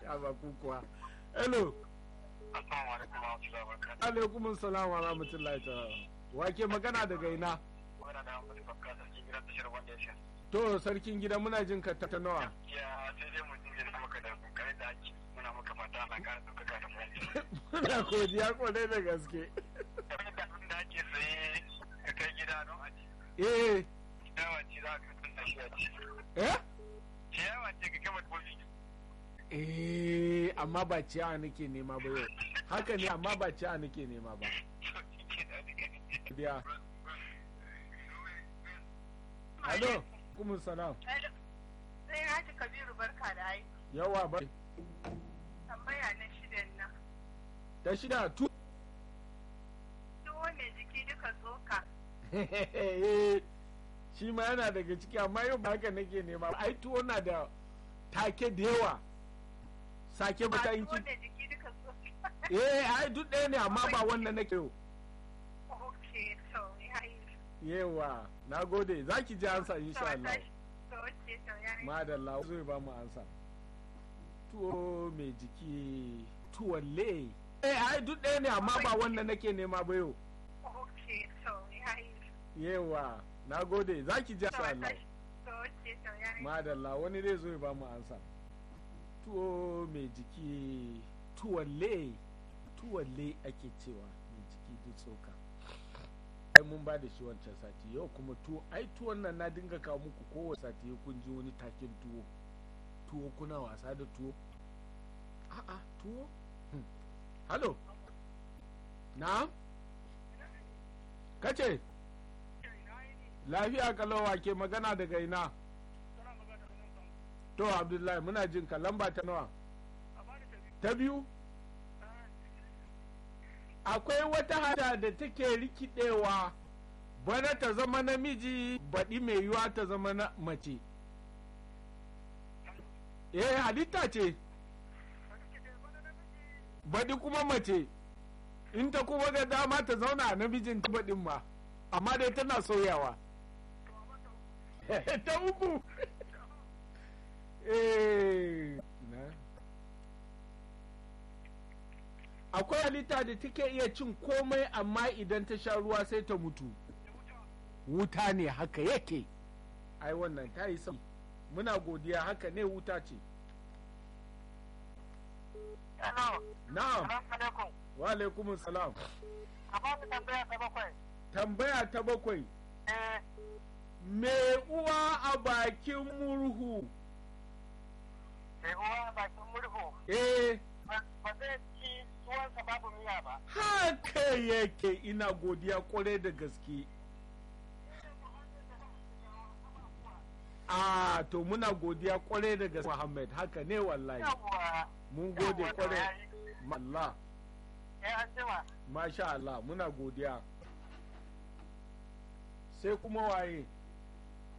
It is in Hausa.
ya ba ku kuwa hello Assalamu alaikum wa rahmatullahi wa barakatuh. alaikum salam wa rahmatullahi ta'ala wake magana daga ina Muna da wani babka da ke gidan tashar wanda ya sha. to sarkin gida muna jin ka ta nawa Ya sai dai mutum ya na maka da kokarin da ake muna maka fata Allah ka ɗaukaka da fahimta. muna godiya kwarai da gaske Kamar da abin da ake saye ka kai gida don a ci. eh Ciyawa ce za ka tunna shi a ci. eh Ciyawa ce ka gama dabbobi. eh amma ba ciyawa nake nema ba yau haka ne amma ba ciyawa nake nema ba biya alo kuma salam Sai Haji Kabiru barka da ai. yawa ba Tambaya na shidan nan. ta shida tu Tuwo mai jiki duka tsoka. shi ma yana daga ciki amma yau ba haka nake nema ba ai tuwo na da take da yawa sake ba ta Ba yin tuwo ki mai jiki duka tsoka. eh ai duk ɗaya ne amma ba wannan nake yau Ok, to ya yi. yawa na gode za ki ji ansa insha Allah To wace to ya yi. madalla zai ba mu ansa tuwo mai jiki tuwalle eh ai duk ɗaya ne amma ba wannan nake nema ba yau Ok, to ya yi. yawa na gode za ki ji To insha Allah to wace to ya yi. madalla wani zai zo ya ba mu ansa tuwo mai jiki tuwalle tuwalle ake cewa mai jiki duk tsoka ai mun ba da shi wancan sati yau kuma tuwo ai tuwon nan na dinga kawo muku kowace sati kun ji wani takin tuwo tuwo kuna wasa da tuwo a'a tuwo Hmm. halo na kace lafiya kalawa ke magana daga ina to abdullahi muna jin ka lamba ta nawa ta biyu akwai wata hada da take rikidewa bana ta zama namiji baɗi mai yiwa ta zama na mace eh halitta ce baɗi kuma mace in ta kuma ga dama ta zauna a namijin ta baɗin ma amma dai tana sauyawa ta uku eh na akwai halitta da take iya cin komai amma idan ta sha ruwa sai ta mutu wuta ne haka yake ai wannan ta yi sauki muna godiya haka ne wuta ce Hello. na'am Assalamu alaikum. wa alaikumus salam A ba mu tambaya ta bakwai. tambaya ta bakwai Eh, me uwa a bakin murhu sai uwa bakin murhu. eh Ba ba zai ci tuwonsa babu miya ba. haka yake ina godiya kwarai da gaske a to muna godiya kwarai da gaske Muhammad haka ne wallahi Yawwa. mun gode Yawwa, to kwarai yayi. Allah Eh, an jima. masha Allah muna godiya sai kuma waye